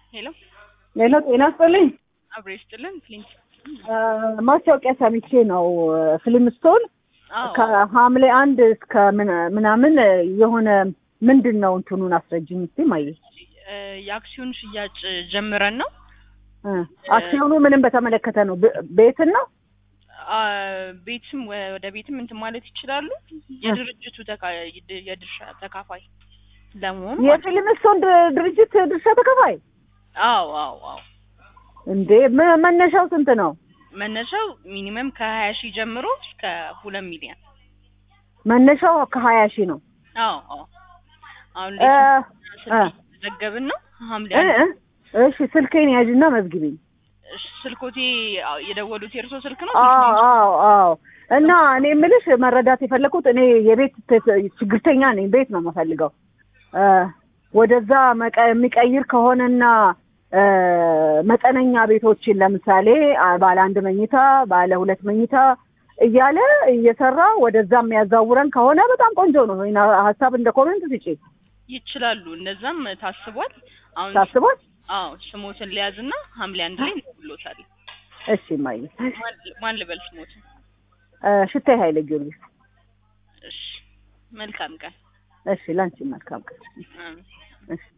ሄሎ ሌላ ጤና ይስጥልኝ። አብሬ ስጥልን ፍሊንት ማስታወቂያ ሰምቼ ነው ፊልምስቶን አዎ ከሐምሌ አንድ እስከ ምን- ምናምን የሆነ ምንድን ነው እንትኑን አስረጅኝ እስኪ ማየ እ፣ የአክሲዮን ሽያጭ ጀምረን ነው እ፣ አክሲዮኑ ምንም በተመለከተ ነው ብ- ቤትን ነው አ፣ ቤትም ወ- ወደ ቤትም እንትን ማለት ይችላሉ። የድርጅቱ ተካ- የድ- የድርሻ ተካፋይ ለመሆን ማለት ነው። የፊልምስቶን ድ- ድርጅት ድርሻ ተከፋይ አዎ አዎ አዎ እንዴ መ- መነሻው ስንት ነው መነሻው ሚኒመም ከሀያ ሺህ ጀምሮ እስከ ሁለት ሚሊዮን መነሻው ከሀያ ሺህ ነው አዎ አዎ አሁን እ፣ ስልክ ዘገብን ነው ሐምሌ እ፣ አንድ እ፣ እሺ ስልኬን ያዥና መዝግቢኝ እሺ፣ ስልኮቴ አዎ፣ የደወሉት የእርሶ ስልክ ነው? አዎ አዎ አዎ እና እኔ የምልሽ መረዳት የፈለኩት እኔ የቤት ት- ችግርተኛ ነኝ ቤት ነው የምፈልገው እ፣ ወደዛ መቀ- የሚቀይር ከሆነና እ፣ መጠነኛ ቤቶችን ለምሳሌ አ- ባለ አንድ መኝታ ባለ ሁለት መኝታ እያለ እየሰራ ወደዛ የሚያዛውረን ከሆነ በጣም ቆንጆ ነው ወይና ሀሳብ እንደ ኮሜንት ስጪ ይችላሉ። እንደዛም ታስቧል። አሁን ታስቧል አዎ ስሞትን ሊያዝና ሐምሌ አንድ ላይ እንብሎታል። እሺ ማየ ማን ልበል ስሞትን? ሽታይ ኃይለ ጊዮርጊስ እሺ መልካም ቀን። እሺ ላንቺ መልካም ቀን አሜን። እሺ